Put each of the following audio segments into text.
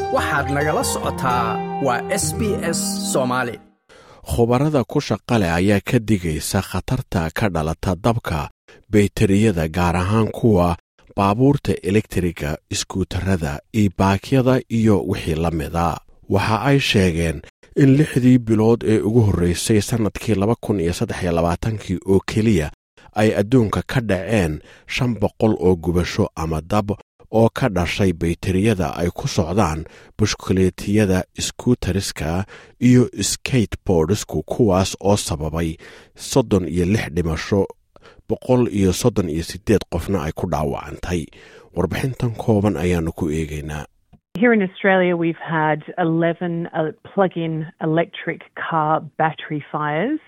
waxaad nagala socotaa waa s b s soomaali khubarada ku shaqa leh ayaa ka digaysa khatarta ka dhalata dabka baytariyada gaar ahaan kuwa baabuurta elektriga iskuutarada iobaakyada iyo wixii la mida waxa ay sheegeen in lixdii bilood ee ugu horreysay sannadkii laba kun iyo saddex iyo labaatankii oo keliya ay adduunka ka dhaceen shan boqol oo gubasho ama dab oo ka dhashay baytariyada ay ku socdaan bushkuleetiyada skuutariska iyo skateboardisku kuwaas oo sababay soddon iyo lix dhimasho boqol iyo soddon iyo siddeed qofna ay ku dhaawacantay warbixintan kooban ayaannu ku eegaynaa Here in Australia, we've had 11 uh, plug in electric car battery fires.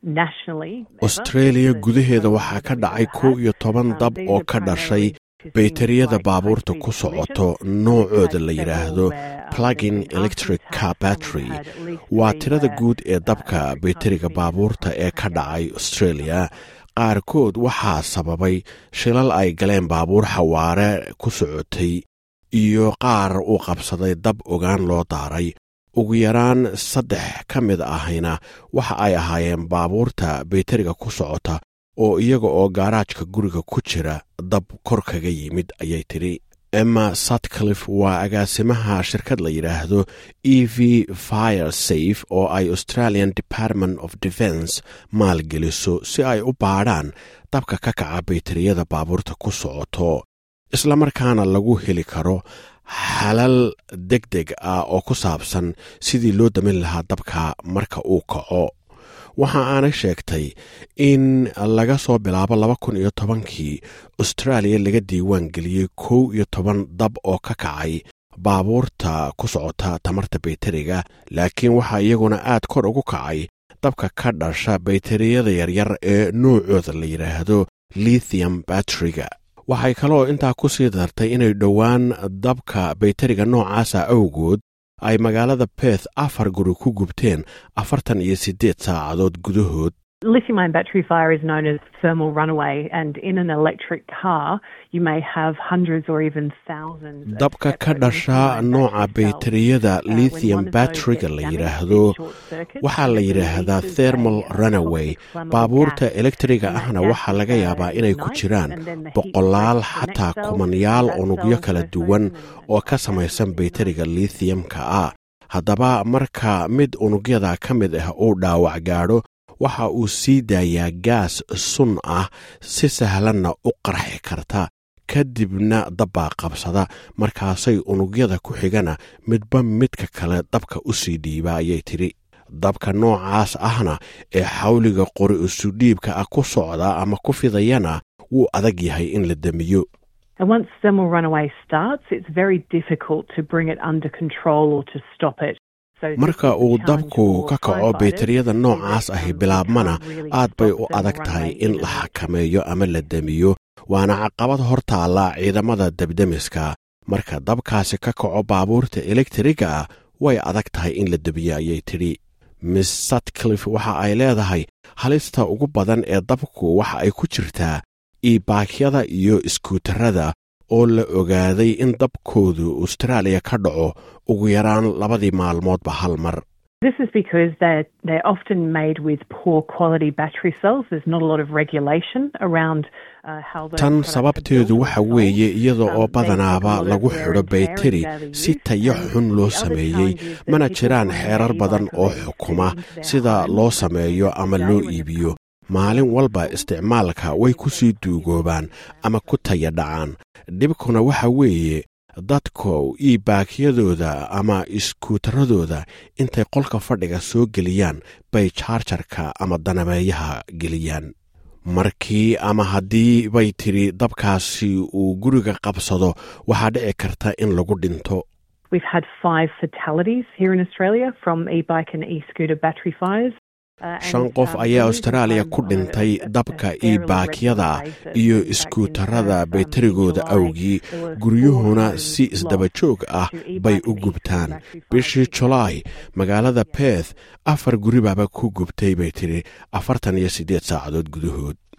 australia gudaheeda waxaa ka dhacay kow iyo toban dab oo ka dhashay baytariyada baabuurta ku socoto noocooda la yidhaahdo plugin electric car battery waa tirada guud ee dabka baytariga baabuurta ee ka dhacay australia qaarkood waxaa sababay shilal ay galeen baabuur xawaare ku socotay iyo qaar uu qabsaday dab ogaan loo daaray ugu yaraan saddex ka mid ahayna waxa ay ahaayeen baabuurta baytariga ku socota oo iyaga oo gaaraajka guriga ku jira dab kor kaga yimid ayay tidhi emma satcliff waa agaasimaha shirkad la yidhaahdo e v fire safe oo ay australian department of defense maalgeliso si ay u baadhaan dabka ka kaca baytariyada baabuurta ku socoto islamarkaana lagu heli karo xalal deg deg ah oo ku saabsan sidii loo damin lahaa dabka marka uu kaco waxa aanay sheegtay in laga soo bilaabo laba kun iyo tobankii austraaliya laga diiwaan geliyey kow iyo toban dab oo ka kacay baabuurta ku socota tamarta baytariga laakiin waxaa iyaguna aad kor ugu kacay dabka ka dhasha baytariyada yaryar ee noocooda la yidhaahdo lithium batteriga waxay kaloo intaa ku sii dartay inay dhowaan dabka baytariga noocaasa awgood ay magaalada beth afar guri ku gubteen afartan iyo siddeed saacadood gudahood Lithium ion battery fire is known as thermal runaway, and in an electric car, you may have hundreds or even thousands. dabka ka dhasha nooca baytariyada lithium batteriga la yidhaahdo waxaa la yidhaahdaa thermal runaway baabuurta elektriga ahna waxaa laga yaabaa inay ku jiraan boqolaal xataa kumanyaal unugyo kala duwan oo ka samaysan baytariga lithiumka ah haddaba marka mid unugyada ka mid ah uu dhaawac gaadho waxa uu sii daayaa gaas sun ah si sahlanna u qarxi karta kadibna dabbaa qabsada markaasay unugyada ku xigana midba midka kale dabka u sii dhiiba ayay tidhi dabka noocaas ahna ee xawliga qori isudhiibka ah ku socda ama ku fidayana wuu adag yahay in la demiyo And once thermal runaway starts, it's very difficult to bring it under control or to stop it. marka uu dabku ka kaco baytariyada noocaas ahi bilaabmana aad bay u adag tahay in la xakameeyo ama la demiyo waana caqabad hor taalla ciidamada debdemiska marka dabkaasi ka kaco baabuurta elektriga ah way adag tahay in la demiyo ayay tidhi miss satcliff waxa ay leedahay halista ugu badan ee dabku waxa ay ku jirtaa iibaakyada iyo iskuutarada oo la ogaaday in dabkoodu austraaliya ka dhaco ugu yaraan labadii maalmoodba hal mar This is because they're, they're often made with poor quality battery cells. There's not a lot of regulation around uh, how those tan products are sababteedu built waxa and weeye sold. iyada Um, oo they badanaaba take a lot of lagu wear xidho and tear in bayteri daily si use. tayo And xun the loo other sameeyey challenge is that mana people jiraan bring xeerar their badan oo e-bike xukuma into their sida homes loo and sameeyo at the ama day loo when it iibiyo comes maalin walba isticmaalka way ku sii duugoobaan ama ku taya dhacaan dhibkuna waxa weeye dadku iibaakyadooda ama iskuutaradooda intay qolka fadhiga soo geliyaan bay jaarjarka ama danameeyaha geliyaan markii ama haddii bay tidhi dabkaasi uu guriga qabsado waxaa dhici karta in lagu dhinto We've had five fatalities here in Australia from e-bike and e-scooter battery fires. shan qof ayaa austraaliya ku dhintay dabka iibaakyada iyo iskuutarada baytarigooda awgii guryuhuna si isdaba joog ah bay u gubtaan bishii julaay magaalada beth afar guribaaba ku gubtay bay tidhi afartan iyo siddeed saacadood gudahood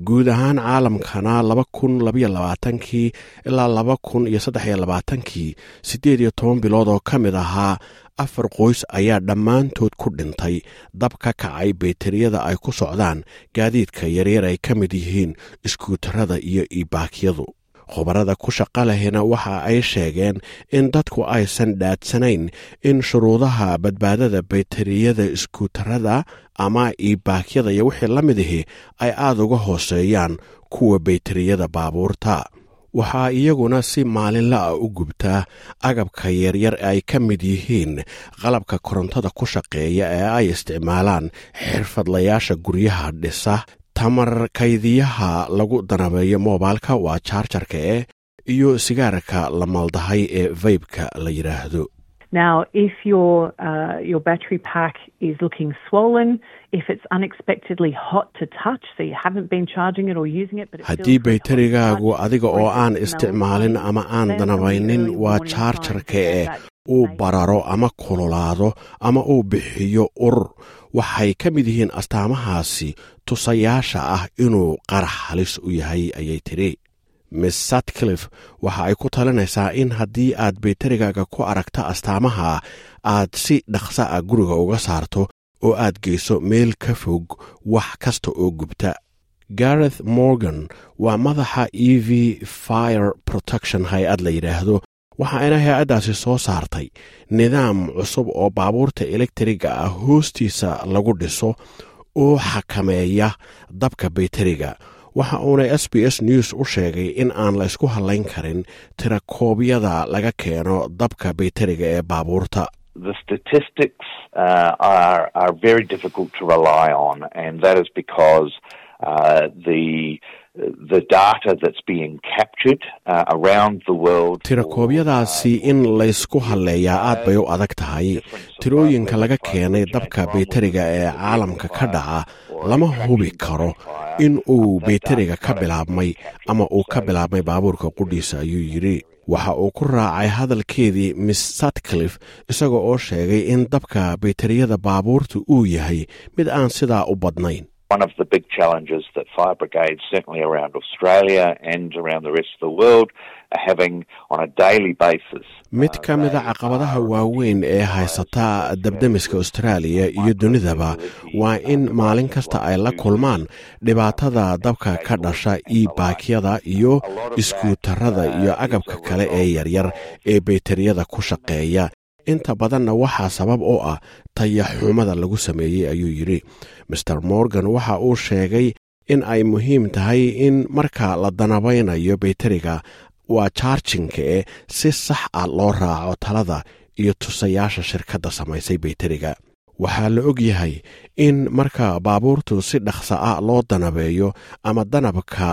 guud ahaan caalamkana laba kun labaiyo labaatankii ilaa laba kun iyo saddex iyo labaatankii siddeed iyo toban bilood oo ka mid ahaa afar qoys ayaa dhammaantood ku dhintay dab ka kacay bayteriyada ay ku socdaan gaadiidka yaryar ay ka mid yihiin iskuutarada iyo iibaakyadu khubarada ku shaqa lehina waxa ay sheegeen in dadku aysan dhaadsanayn in shuruudaha badbaadada bayteriyada iskuutarada ama iibaakyada iyo wixii la mid ahi ay aada uga hooseeyaan kuwa bayteriyada baabuurta waxaa iyaguna si maalinla ah u gubtaa agabka yaryar ay ka mid yihiin qalabka korontada ku shaqeeya ee ay isticmaalaan xirfadlayaasha guryaha dhisa tamar kaydiyaha lagu danabeeyo moobilka waa jaarjarka eh iyo sigaarka la maldahay ee vaybka la yidhaahdo Now, if your uh, your battery pack is looking swollen, if it's unexpectedly hot to touch, so you haven't been charging it or using it, but it haddii feels very hot to baytarigaagu touch, adiga or oo if aan it smells isticmaalin funny, ama aan then danabaynin early waa warning signs jaarjarka that eh that uu may- bararo ama kululaado ama uu bixiyo urur waxay ka mid yihiin astaamahaasi tusayaasha ah inuu qarax halis u yahay ayay tidhi miss satcliff waxa ay ku talinaysaa in haddii aad baytarigaaga ku aragta astaamaha aad si dhaqsa ah guriga uga saarto oo aad geyso meel ka fog wax kasta oo gubta gareth morgan waa madaxa e v fire protection hay-ad la yidhaahdo waxaayna hay-addaasi soo saartay nidaam cusub oo baabuurta elektriga ah hoostiisa lagu dhiso oo xakameeya dabka bayteriga waxa uuna s b s news u sheegay in aan la ysku hallayn karin tirakoobyada laga keeno dabka bayteriga ee baabuurta the statistics uh, are are very difficult to rely on, and that is because uh, the the data that's being captured uh, around the world. tirakoobyadaasi in laysku halleeyaa aad bay u adag tahay tirooyinka laga keenay dabka bayteriga ee caalamka ka dhaca lama hubi karo in uu bayteriga ka bilaabmay ama uu ka bilaabmay baabuurka qudhiisa ayuu yidhi waxa uu ku raacay hadalkeedii miss satcliff isaga oo sheegay in dabka bayteriyada baabuurta uu yahay mid aan sidaa u badnayn One of the big challenges that fire brigades, certainly around Australia and around the rest of the world, are having on a daily basis. mid ka mida caqabadaha waaweyn ee haysata dabdemiska austraaliya iyo dunidaba waa in maalin kasta ay la kulmaan dhibaatada dabka ka dhasha iibaakyada iyo iskuutarada iyo agabka kale ee yaryar ee bayteriyada ku shaqeeya inta badanna waxaa sabab oo ah tayaxumada lagu sameeyey ayuu yidhi master morgan waxa uu sheegay in ay muhiim tahay in marka la danabaynayo bayteriga waa jaarjinka e si sax ah loo raaco talada iyo tusayaasha shirkadda samaysay bayteriga waxaa la og yahay in marka baabuurtu si dhaqsa ah loo danabeeyo ama danabka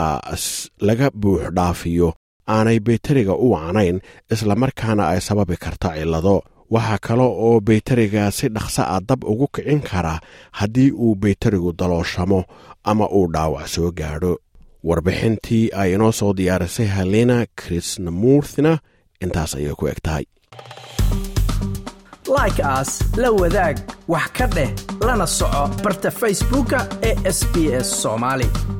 laga buux dhaafiyo aanay bayteriga u wacnayn islamarkaana ay sababi karta cillado waxaa kale oo bayteriga si dhaqsa ah dab ugu kicin kara haddii uu bayterigu dalooshamo ama uu dhaawac soo gaadho warbixintii ay inoo soo diyaarisay halena krisnamuurthina intaas ayay ku eg tahay like aas la wadaag wax ka dheh lana soco barta facebooka ee sb s soomaali